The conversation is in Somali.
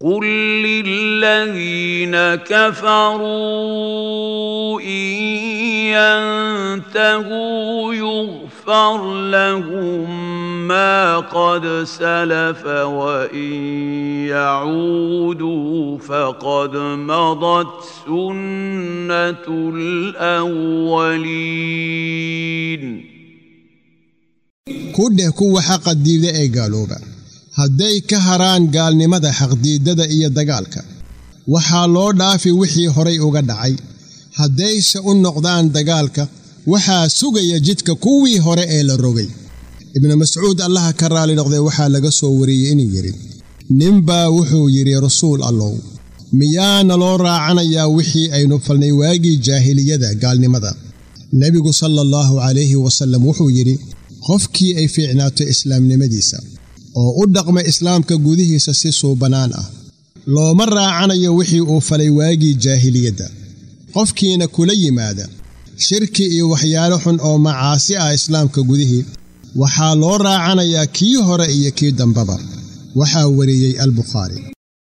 قل للذين كفروا إن ينتهوا يغفر لهم ما قد سلف وإن يعودوا فقد مضت سنة الأولين ku dheh kuwa xaqa diida ee gaalooba hadday ka haraan gaalnimada xaqdiiddada iyo dagaalka waxaa loo dhaafi wixii horay uga dhacay haddayse u noqdaan dagaalka waxaa sugaya jidka kuwii hore ee la rogay ibnu mascuud allaha ka raali noqdee waxaa laga soo wariyey inuu yidhi ninbaa wuxuu yidhi rasuul allow miyaana loo raacanayaa wixii aynu falnay waagii jaahiliyada gaalnimada nebigu sala allahu calayhi wasallam wuxuu yidhi qofkii ay fiicnaato islaamnimadiisa oo u dhaqma islaamka gudihiisa si suubannaan ah looma raacanayo wixii uu falay waagii jaahiliyadda qofkiina kula yimaada shirki iyo waxyaalo xun oo macaasi ah islaamka gudihii waxaa loo raacanayaa kii hore iyo kii dambaba waxaa wariyey albukhaari